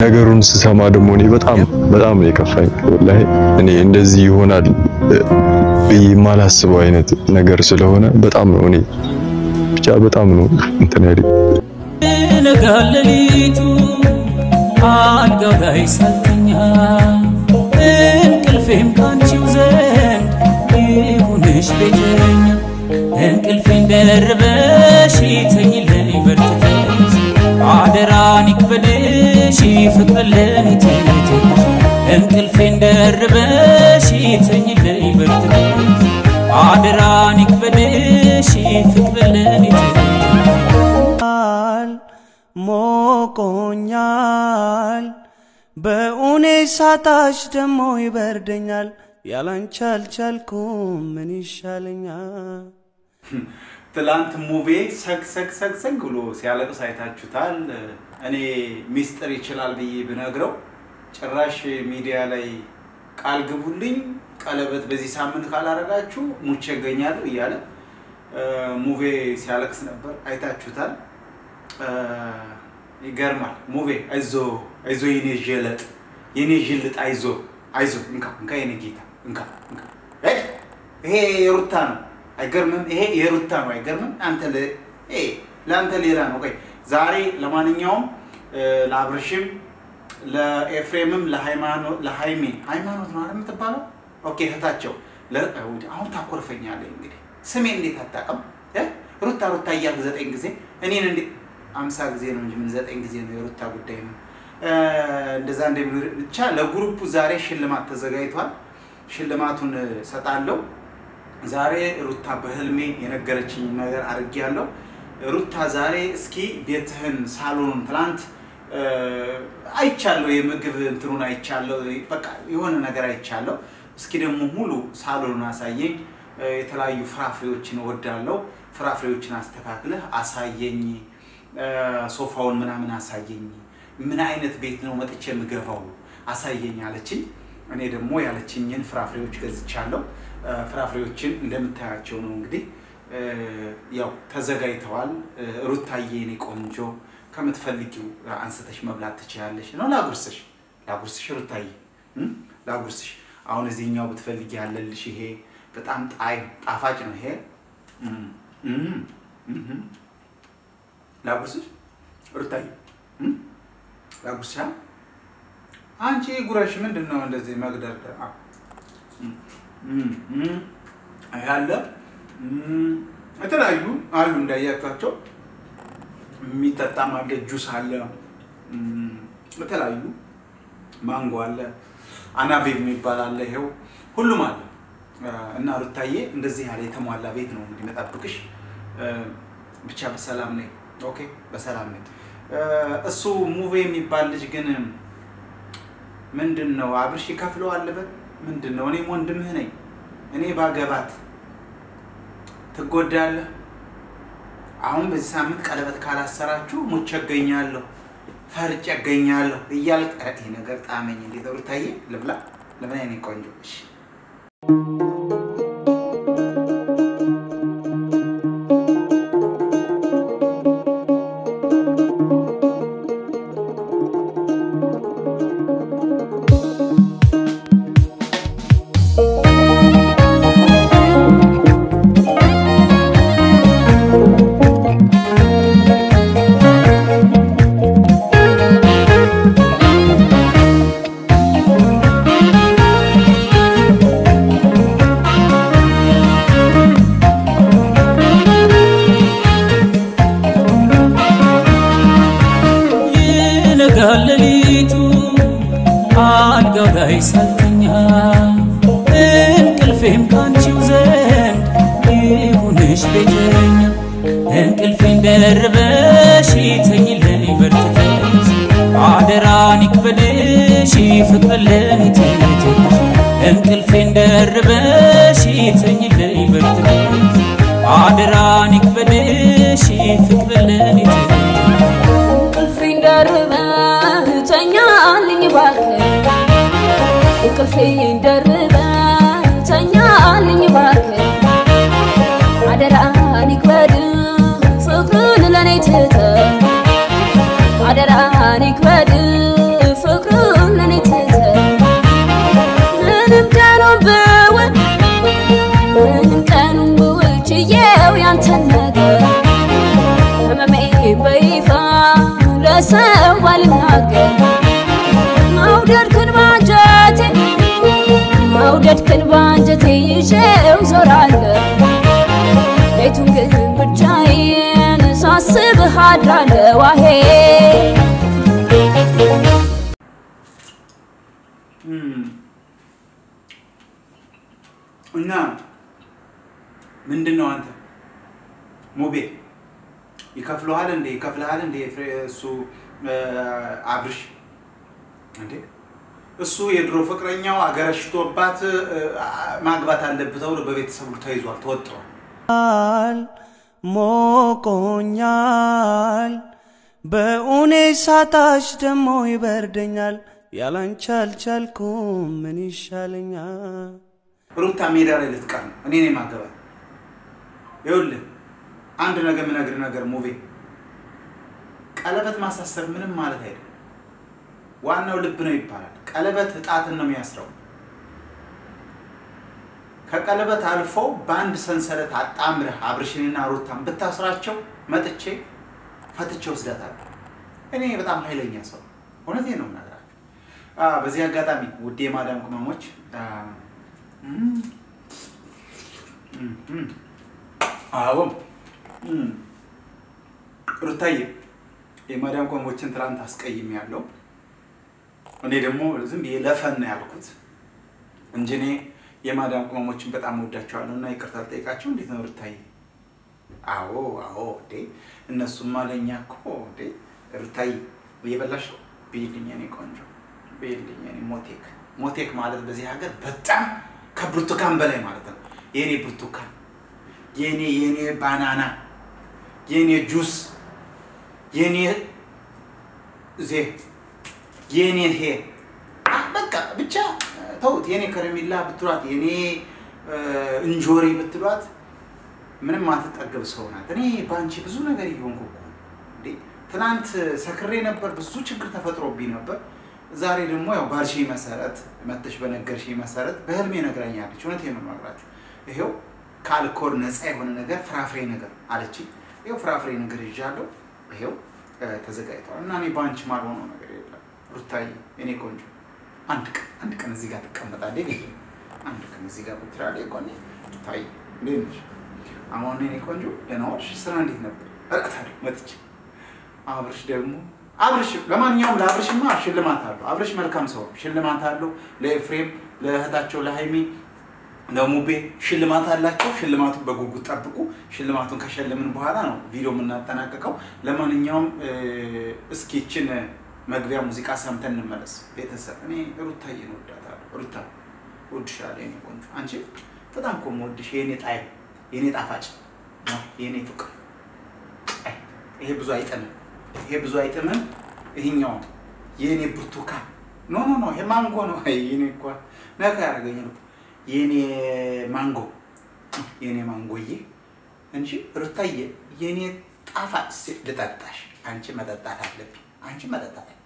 ነገሩን ስሰማ ደግሞ እኔ በጣም በጣም ነው የከፋኝ። ወላሂ እኔ እንደዚህ ይሆናል ብዬ የማላስበው አይነት ነገር ስለሆነ በጣም ነው እኔ ብቻ በጣም ነው እንትን ያለኝ። ይነጋል ሌሊቱ አልጋው ላይ ሳልተኛ እንቅልፌም ካንቺው ዘንድ ይሁንሽ ቤተኛ እንቅልፌን ደርበሽ ተኝልኝ በርትተሽ አደራን ይክበድሽ ፍቅር ለኔ ትተሽ እንቅልፌን ደርበሽ ተኝልኝ በርትተሽ አደራን ይክበድሽ ፍቅር ለኔ ትተሽ ሞቆኛል በእውኔ ሳታሽ ደሞ ይበርደኛል ያላንቺ አልቻልኩም ምን ይሻለኛል ትላንት ሙቤ ሰግ ሰግ ሰግ ሰግ ብሎ ሲያለቅስ አይታችሁታል። እኔ ሚስጥር ይችላል ብዬ ብነግረው ጭራሽ ሚዲያ ላይ ቃል ግቡልኝ ቀለበት በዚህ ሳምንት ካላረጋችሁ ሙቼ እገኛለሁ እያለ ሙቤ ሲያለቅስ ነበር። አይታችሁታል። ይገርማል። ሙቤ አይዞ አይዞ የኔ ጀለጥ የኔ ጅልጥ አይዞ አይዞ እንካ እንካ የኔ ጌታ እንካ እንካ ሄድ ይሄ የሩታ ነው። አይገርምም? ይሄ የሩታ ነው። አይገርምም? አንተ ለ ይሄ ለአንተ ሌላ ነው። ቆይ ዛሬ ለማንኛውም ለአብርሽም ለኤፍሬምም ለሃይማኖት ለሃይሜ ሃይማኖት ነው አይደል የምትባለው? ኦኬ እህታቸው ለ- አሁን ታኮርፈኛለህ። እንግዲህ ስሜ እንዴት አታውቅም? እ? ሩታ ሩታ እያልክ ዘጠኝ ጊዜ እኔን እንዴ አምሳ ጊዜ ነው እንጂ ምን ዘጠኝ ጊዜ ነው? የሩታ ጉዳይ ነው። እ፣ እንደዛ እንደ ብቻ ለግሩፑ ዛሬ ሽልማት ተዘጋጅቷል። ሽልማቱን ሰጣለሁ። ዛሬ ሩታ በህልሜ የነገረችኝ ነገር አድርጌያለሁ። ሩታ ዛሬ እስኪ ቤትህን ሳሎኑን ትላንት እ፣ አይቻለሁ፣ የምግብ እንትኑን አይቻለሁ፣ በቃ የሆነ ነገር አይቻለሁ። እስኪ ደግሞ ሙሉ ሳሎኑን አሳየኝ። እ፣ የተለያዩ ፍራፍሬዎችን እወዳለሁ። ፍራፍሬዎችን አስተካክለህ አሳየኝ። እ፣ ሶፋውን ምናምን አሳየኝ። ምን አይነት ቤት ነው መጥቼ የምገባው አሳየኝ አለችኝ። እኔ ደግሞ ያለችኝን ፍራፍሬዎች ገዝቻለሁ። እ፣ ፍራፍሬዎችን እንደምታያቸው ነው እንግዲህ እ፣ ያው ተዘጋጅተዋል። እ፣ ሩታዬ የኔ ቆንጆ ከምትፈልጊው አንስተሽ መብላት ትችላለሽ ነው። ላጉርስሽ ላጉርስሽ ሩታዬ እም? ላጉርስሽ። አሁን እዚህኛው ብትፈልጊ ያለልሽ ይሄ በጣም ጣይ ጣፋጭ ነው ይሄ እም፣ እም፣ እም። ላጉርስሽ ሩታዬ እም? ላጉርስሻ አንቺ ጉረሽ ምንድን ነው እንደዚህ መግደርደር? አ- እም፣ እም፣ እም። ይሄ አለ እም፣ የተለያዩ አሉ እንዳያቸዋቸው የሚጠጣም አለ፣ ጁስ አለ፣ እም፣ የተለያዩ ማንጎ አለ፣ አናቤብ የሚባል አለ። ይሄው ሁሉም አለ እ፣ እና ሩታዬ እንደዚህ ያለ የተሟላ ቤት ነው እንግዲህ መጠብቅሽ። እ፣ ብቻ በሰላም ነኝ። ኦኬ፣ በሰላም ነኝ። እ፣ እሱ ሙቬ የሚባል ልጅ ግን ምንድን ነው አብርሽ ይከፍለዋል በል ምንድን ነው? እኔም ወንድምህ ነኝ። እኔ ባገባት ትጎዳለህ። አሁን በዚህ ሳምንት ቀለበት ካላሰራችሁ ሙቼ እገኛለሁ፣ ፈርጬ እገኛለሁ እያልክ ኧረ ይሄ ነገር ጣመኝ። እንዴት ሩታዬ ልብላ ልብላ የኔ ቆንጆ እሺ። ይነጋል ሌሊቱ አልጋው ላይ ሳልተኛ እንቅልፌም ካንቺው ዘንድ ይሁንሽ ቤተኛ እንቅልፌን ደርበሽ ተኝልኝ በርትተሽ አደራን ይክበድሽ ፍቅር ለኔ ትተሽ እንቅልፌን ደርበሽ ተኝልኝ በርትተሽ አደራን ይክበድሽ ፍቅር ለኔ ትተሽ እንቅልፌን ደርበህ ተኛልኝ እባክህ እንቅልፌን ደርበህ ተኛልኝ እባክህ አደራህን ይክበድ ፍቅርን ለኔ ትተህ አደራህን ይክበድ እና ምንድን ነው አንተ ሙቤ ይከፍለሃል እንዴ? ይከፍልሃል እንዴ? ፍሬ- እሱ እ፣ አብርሽ እንዴ እሱ የድሮ ፍቅረኛው አገረሽቶባት እ፣ አ- ማግባት አለብህ ተብሎ በቤተሰቡ ተይዟል፣ ተወጥሯል። ሞቆኛል ሞቆኛል በእውኔ ሳታሽ ደሞ ይበርደኛል ያላንቺ አልቻልኩም ምን ይሻለኛል ሩታ ሜዳ ላይ ልትቀር ነው። እኔ ነኝ ማገባት። ይኸውልህ አንድ ነገር የምነግርህ ነገር ሙቤ፣ ቀለበት ማሳሰር ምንም ማለት አይደለም። ዋናው ልብ ነው ይባላል። ቀለበት እጣትን ነው የሚያስረው። ከቀለበት አልፎ በአንድ ሰንሰለት አጣምረህ አብርሽንና ሩታን ብታስራቸው መጥቼ ፈትቼ ወስዳታለሁ። እኔ በጣም ኃይለኛ ሰው እውነቴን ነው የምነግራቸው። አ፣ በዚህ አጋጣሚ ውድ የማዳም ቅመሞች አ፣ እም፣ እም፣ እም፣ አዎ እም፣ ሩታዬ የማዳም ቅመሞችን ትናንት አስቀይም ያለው እኔ ደግሞ ዝም ብዬ ለፈን ነው ያልኩት እንጂ እኔ የማዳም ቅመሞችን በጣም ወዳቸዋለሁ እና ይቅርታ ልጠይቃቸው። እንዴት ነው ሩታዬ? አዎ አዎ፣ እንዴ እነሱማ ለእኛ እኮ እንዴ ሩታዬ እየበላሽ ነው ብይልኝ፣ የኔ ቆንጆ ብይልኝ፣ የኔ ሞቴክ። ሞቴክ ማለት በዚህ ሀገር በጣም ከብርቱካን በላይ ማለት ነው። የኔ ብርቱካን፣ የኔ የኔ ባናና፣ የኔ ጁስ፣ የኔ ዜ የኔ ሄ አ፣ በቃ ብቻ ተውት። የኔ ከረሜላ ብትሏት፣ የኔ እ፣ እንጆሪ ብትሏት ምንም አትጠገብ ሰው ናት። እኔ በአንቺ ብዙ ነገር እየሆንኩ እኮ ነው። እንዴ ትናንት ሰክሬ ነበር፣ ብዙ ችግር ተፈጥሮብኝ ነበር። ዛሬ ደግሞ ያው ባልሽ መሰረት መተሽ በነገርሽ መሰረት በህልሜ ነግራኛለች። እውነቴን ነው የምነግራችሁ። ይሄው ከአልኮል ነፃ የሆነ ነገር ፍራፍሬ ነገር አለችኝ። ይሄው ፍራፍሬ ነገር ይዣለሁ። ይሄው እ፣ ተዘጋጅተዋል እና እኔ በአንቺ ማልሆነው ነገር የለም። ሩታዬ እኔ ቆንጆ አንድ ቀን አንድ ቀን እዚህ ጋር ትቀመጣለህ ብዬ አንድ ቀን እዚህ ጋር ቁጭ ትላለህ። ቆኔ ታይ እንዴት ነሽ? አሁን እኔ ቆንጆ ደህና ዋልሽ? ስራ እንዴት ነበር? እረቅታለሁ መጥቼ አብርሽ ደግሞ አብርሽ ለማንኛውም ለአብርሽማ ሽልማት አለው። አብርሽ መልካም ሰው ነው። ሽልማት አለው። ለኤፍሬም ለእህታቸው ለሀይሚ ለሙቤ ሽልማት አላቸው። ሽልማቱን በጉጉት ጠብቁ። ሽልማቱን ከሸለምን በኋላ ነው ቪዲዮ የምናጠናቀቀው። ለማንኛውም እ፣ እስኪ ይችን መግቢያ ሙዚቃ ሰምተን እንመለስ። ቤተሰብ እኔ ሩታዬን እወዳታለሁ። ሩታ እወድሻለሁ የኔ ቆንጆ። አንቺ በጣም እኮ የምወድሽ የኔ ጣይ የኔ ጣፋጭ የኔ ፍቅር። አይ ይሄ ብዙ አይጥምም፣ ይሄ ብዙ አይጥምም። ይሄኛው የኔ ብርቱካን ኖ ኖ ኖ ይሄ ማንጎ ነው። አይ የኔ እኮ ነካ ያደረገኝ ነው የኔ ማንጎ የኔ ማንጎዬ እንጂ ሩታዬ የኔ ጣፋጭ ሴት ልጠጣሽ። አንቺ መጠጣት አለብኝ። አንቺ መጠጣት አለብኝ።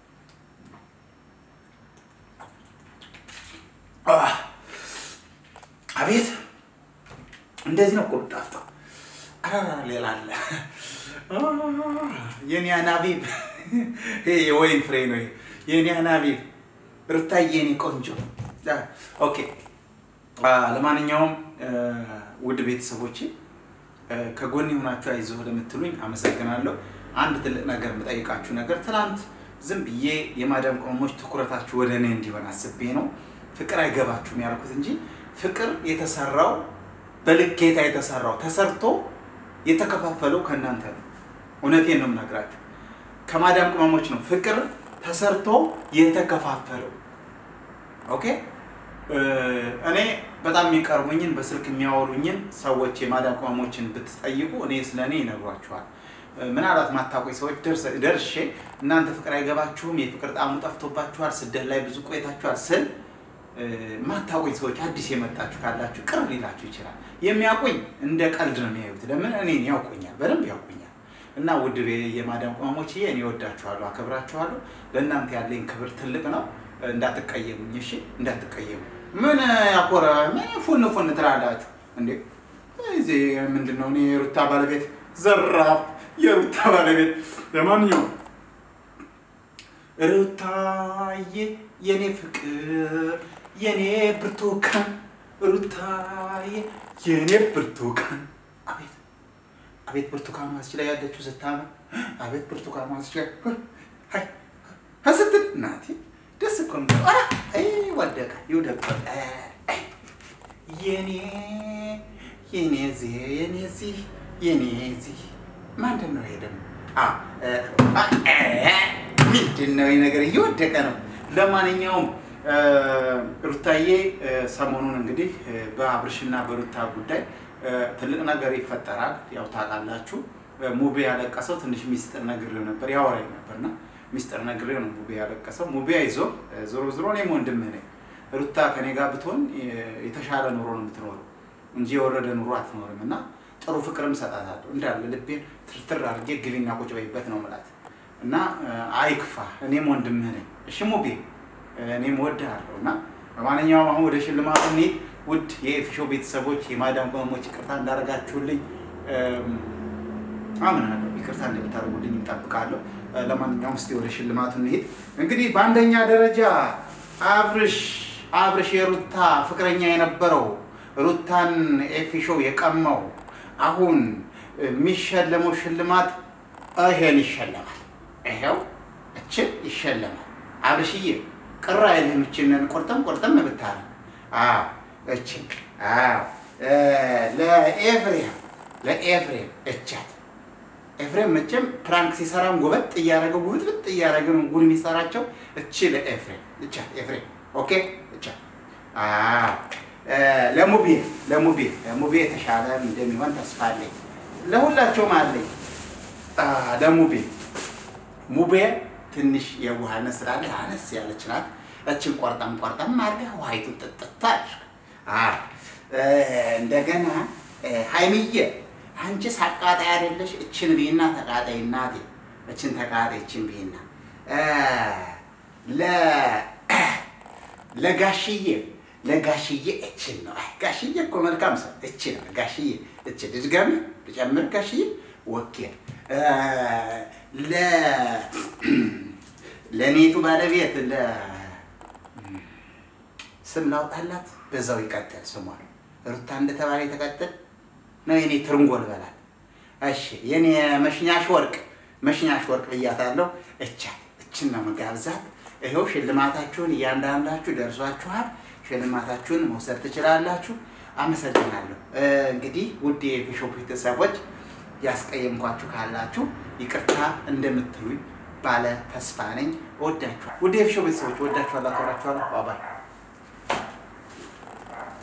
አህ፣ አቤት እንደዚህ ነው እኮ የምጣፍጠው። ኧረ ሌላ አለ። አህ፣ የኔ አናቢብ ይሄ የወይን ፍሬ ነው። ይሄ የኔ አናቢብ ሩታዬ የኔ ቆንጆ። አ፣ ኦኬ አ፣ ለማንኛውም እ፣ ውድ ቤተሰቦቼ እ፣ ከጎን የሆናችሁ አይዞህ ለምትሉኝ አመሰግናለሁ። አንድ ትልቅ ነገር የምጠይቃችሁ ነገር ትናንት ዝም ብዬ የማዳም ቅመሞች ትኩረታችሁ ወደ እኔ እንዲሆን አስቤ ነው ፍቅር አይገባችሁም ያልኩት እንጂ ፍቅር የተሰራው በልኬታ የተሰራው ተሰርቶ የተከፋፈለው ከእናንተ ነው። እውነቴን ነው የምነግራችሁ፣ ከማዳም ቅመሞች ነው ፍቅር ተሰርቶ የተከፋፈለው። ኦኬ እ፣ እኔ በጣም የሚቀርቡኝን በስልክ የሚያወሩኝን ሰዎች የማዳም ቅመሞችን ብትጠይቁ እኔ ስለ እኔ ይነግሯችኋል። እ፣ ምናልባት ማታውቁኝ ሰዎች ደርሰ- ደርሼ እናንተ ፍቅር አይገባችሁም፣ የፍቅር ጣዕሙ ጠፍቶባችኋል፣ ስደት ላይ ብዙ ቆይታችኋል ስል እ፣ ማታውቁኝ ሰዎች አዲስ የመጣችሁ ካላችሁ ቅር ሊላችሁ ይችላል። የሚያውቁኝ እንደ ቀልድ ነው የሚያዩት። ለምን እኔን ያውቁኛል፣ በደንብ ያውቁኛል። እና ውድ ቤ- የማዳም ቅመሞችዬ እኔ ወዳችኋለሁ፣ አከብራችኋለሁ። ለእናንተ ያለኝ ክብር ትልቅ ነው። እንዳትቀየሙኝ፣ እሺ? እንዳትቀየሙ። ምን ያኮረ ምን ፉን ፉን ትላላችሁ እንዴ? እዚህ ምንድን ነው? እኔ የሩታ ባለቤት ዘራፍ፣ የሩታ ባለቤት ለማንኛውም ሩታዬ የኔ ፍቅር የኔ ብርቱካን ሩታዬ የኔ ብርቱካን አቤት አቤት ብርቱካን ማስች ላይ ያለችው ስታምር አቤት ብርቱካን ማስች ላይ አይ ስትል እናቴ ደስ እኮ ነው። ኧረ አይ ወደቀ ይውደቅ። አይ የኔ የኔ ዚህ የኔ ዚህ የኔ ዚህ ምንድን ነው ይሄ ደግሞ? አ አ አ ምንድን ነው ይሄ ነገር እየወደቀ ነው። ለማንኛውም እ፣ ሩታዬ እ፣ ሰሞኑን እንግዲህ እ፣ በአብርሽና በሩታ ጉዳይ እ፣ ትልቅ ነገር ይፈጠራል። ያው ታውቃላችሁ እ፣ ሙቤ ያለቀሰው ትንሽ ሚስጥር ነግሬው ነበር ያወራኝ ነበርና ሚስጥር ነግሬው ነው ሙቤ ያለቀሰው። ሙቤ አይዞ እ፣ ዞሮ ዞሮ እኔም ወንድምህ ነኝ። ሩታ ከኔ ጋር ብትሆን እ፣ የተሻለ ኑሮ ነው የምትኖረው እንጂ የወረደ ኑሮ አትኖርም እና ጥሩ ፍቅርም ሰጣታለሁ እንዳለ ልቤን ትርትር አድርጌ ግቢና ቁጭ በይበት ነው የምላት እና እ፣ አይክፋ እኔም ወንድምህ ነኝ። እሺ ሙቤ እ፣ እኔም እወድሃለሁ እና በማንኛውም አሁን ወደ ሽልማቱ እንሂድ። ውድ የኤፊሾ ቤተሰቦች የማዳም ቅመሞች ይቅርታ እንዳደረጋችሁልኝ እም፣ አምናለሁ። ይቅርታ እንደምታደርጉልኝ እጠብቃለሁ። እ፣ ለማንኛውም እስኪ ወደ ሽልማቱ እንሂድ። እንግዲህ በአንደኛ ደረጃ አብርሽ አብርሽ የሩታ ፍቅረኛ የነበረው ሩታን ኤፊሾ የቀማው አሁን የሚሸለመው ሽልማት ይሄን ይሸለማል። ይሄው እችን ይሸለማል። አብርሽዬ ቅር አይልህም? እችንን ቁርጥም ቁርጥም ብታረግ አዎ፣ እችን አዎ፣ እ፣ ለኤፍሬም ለኤፍሬም እቻት ኤፍሬም መቼም ፕራንክ ሲሰራም ጎበጥ እያደረገ ጉብጥብጥ እያደረገ ነው ጉድ የሚሰራቸው። እቺ ለኤፍሬም እቻ ኤፍሬም ኦኬ እቻ አዎ እ፣ ለሙቤ ለሙቤ ለሙቤ የተሻለ እንደሚሆን ተስፋ አለኝ። ለሁላቸውም አለኝ። አ፣ ለሙቤ ሙቤ ትንሽ የዋህነት ስላለ አነስ ያለች ናት። እችን ቆርጠም ቆርጠም አድርገህ ውሃይቱን ጥጥት አድርግ። አዎ እ፣ እንደገና እ፣ ሀይሚዬ አንቺስ አቃጣይ አይደለሽ? እችን ብይና ተቃጣይ እናቴ፣ እችን ተቃጣይ እችን ብይና እ፣ ለ ለጋሽዬ ለጋሽዬ እችን ነው። አይ ጋሽዬ እኮ መልካም ሰው እችን ነው። ጋሽዬ እችን ድድገም ልጨምር። ጋሽዬ ወኬ እ፣ ለ ለኔቱ ባለቤት ለ ስም ላውጣላት በዛው ይቀጥል ስሟ ሩታ እንደተባለ የተቀጥል ነው። የኔ ትርንጎል በላት። እሺ የኔ መሽኛሽ ወርቅ መሽኛሽ ወርቅ ብያታለሁ። እቻት እችን ነው መጋብዛት። ይኸው ሽልማታችሁን እያንዳንዳችሁ ደርሷችኋል። ሽልማታችሁን መውሰድ ትችላላችሁ። አመሰግናለሁ። እ፣ እንግዲህ ውድ የቢሾፕ ቤተሰቦች ያስቀየምኳችሁ ካላችሁ ይቅርታ እንደምትሉኝ ባለ ተስፋ ነኝ። እወዳችኋል። ውድ የቢሾፕ ቤተሰቦች እወዳችኋለሁ፣ አከብራችኋለሁ። ባባይ